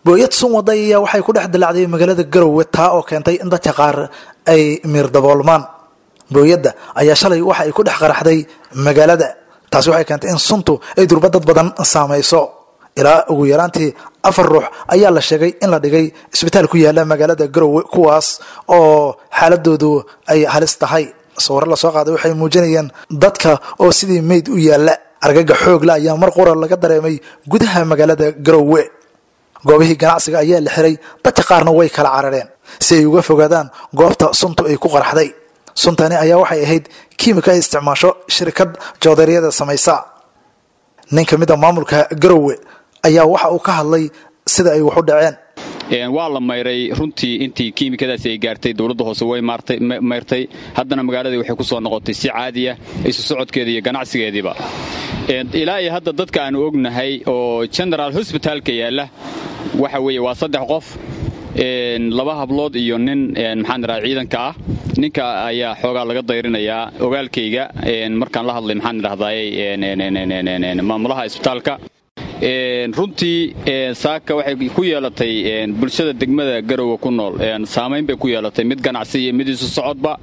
booyad sun waday ayaa waxay ku dhex dilaacday magaalada garowe taa oo keentay in dadka qaar ay miir daboolmaan booyadda ayaa shalay waxa ay ku dhex qaraxday magaalada taasi waxay keentay in suntu ay durba dad badan saamayso ilaa ugu yaraantii afar ruux ayaa la sheegay in la dhigay isbitaal ku yaala magaalada garowe kuwaas oo xaaladoodu ay halis tahay sawirro lasoo qaaday waxay muujinayeen dadka oo sidii meyd u yaalla argaga xoogla ayaa mar qura laga dareemay gudaha magaalada garowe goobihii ganacsiga ayaa la xiray dadka qaarna way kala carareen si ay uga fogaadaan goobta suntu ay ku qaraxday suntani ayaa waxay ahayd kiimika ay isticmaasho shirkad joodaryada samaysa nin ka mid a maamulka garowe ayaa waxa uu ka hadlay sida ay wax u dhaceen waa la mayray runtii intii kiimikadaasi ay gaartay dowladda hoose way mayrtay haddana magaaladii waxay ku soo noqotay si caadiya isu socodkeeda iyo ganacsigeediiba ilaa iyo hadda dadka aanu ognahay oo genaraal hosbitaalka yaalla waxa weeye waa saddex qof laba hablood iyo nin maxaan idhaha ciidanka ah ninka ayaa xoogaa laga dayrinayaa ogaalkayga markaan la hadlay maxaan idhahdaay maamulaha isbitaalka runtii saaka waxay ku yeelatay bulshada degmada garowe ku nool saamayn bay ku yeelatay mid ganacsi iyo mid isu socodba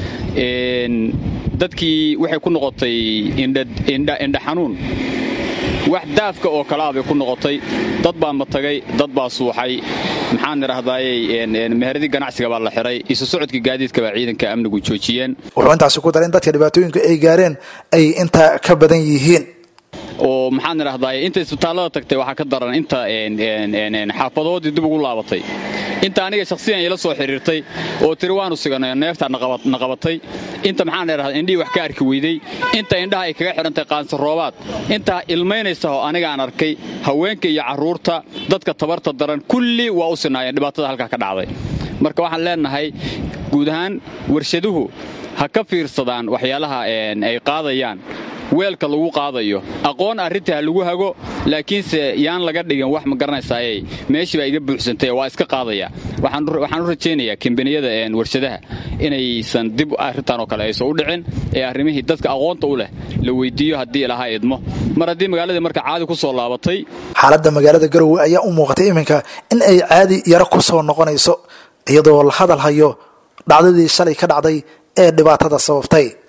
dadkii waxay ku noqotay indha xanuun wax daafka oo kalaa bay ku noqotay dad baa matagay dad baa suuxay maxaan idhahdaayey meheradii ganacsiga baa la xiray isu socodkii gaadiidka baa ciidanka amnigu joojiyeen wuxuu intaasi ku daray in dadka dhibaatooyinka ay gaareen ay intaa ka badan yihiin oo maxaan idhahdaay inta isbitaallada tagtay waxaa ka daran inta xaafadoodii dib ugu laabatay inta aniga shakhsiyan ila soo xidhiirtay oo tiri waanu siganay neeftaa na qabatay inta maxaan idhahdaa indhihii wax ka arki weydey inta indhaha ay kaga xidhantay qaansaroobaad intaa ilmaynaysa oo aniga aan arkay haweenka iyo carruurta dadka tabarta daran kulli waa u sinaayeen dhibaatada halkaa ka dhacday marka waxaan leenahay guud ahaan warshaduhu ha ka fiirsadaan waxyaalaha ay qaadayaan weelka lagu qaadayo aqoon arrinta ha lagu hago laakiinse yaan laga dhigin wax ma garanaysaaye meeshii baa iga buuxsantay waa iska qaadaya waxaan u rajaynayaa kambaniyada warshadaha inaysan dib arrintan oo kale aysan u dhicin ee arrimihii dadka aqoonta u leh la weyddiiyo haddii ilaha idmo mar haddii magaaladii marka caadi ku soo laabatay xaaladda magaalada garowe ayaa u muuqatay iminka in ay caadi yaro ku soo noqonayso iyadoo la hadal hayo dhacdadii shalay ka dhacday ee dhibaatada sababtay